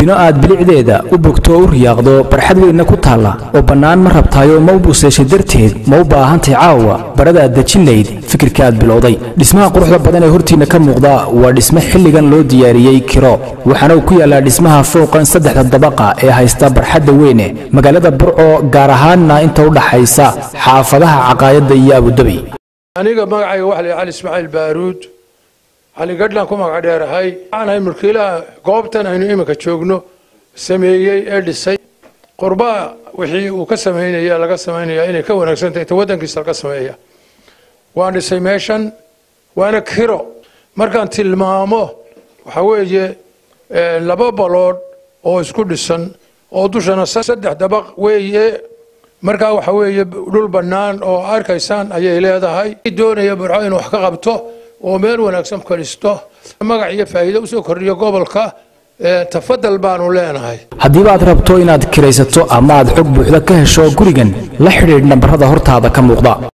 bino aad bilicdeeda u bogto oo u riyaaqdo barxad weynna ku taalla oo bannaan ma rabtaayo ma u buseeshay darteed ma u baahantay caawa baradaad dejin layd fikirkaaad bilowday dhismaha quruxda badan ee hortiinna ka muuqda waa dhisme xilligan loo diyaariyey kiro waxaana uu ku yaallaa dhismaha fooqan saddexda dabaqa ee haysta barxadda weyne magaalada burco gaar ahaanna inta u dhaxaysa xaafadaha caqaayadda iyo abudabi aniga magacayga waxa la cali ismaaciil baaruud cali gadhlan ku magac dheerahay waxaan ahay mulkiilaha goobtan aynu iminka joogno sameeyey ee dhisay qurbaa wixii uu ka samaynaya laga samaynaya inay ka wanaagsan tahay ta waddankiisa laga sameeya waan dhisay meeshan waana kiro markaan tilmaamo waxa weeye laba baloodh oo isku dhisan oo dushana saddex dabaq weeye markaa waxa weeye dhul bannaan oo arkaysaan ayay leedahay doonaya burco inuu wax ka qabto oo meel wanaagsan kalisto magac iyo faa'iido usoo kordhiyo gobolka tafadal baanu leenahay haddiiba aad rabto inaad kiraysato ama aad xog buuxda ka hesho gurigan la xidhiidh nambarada hortaada ka muuqda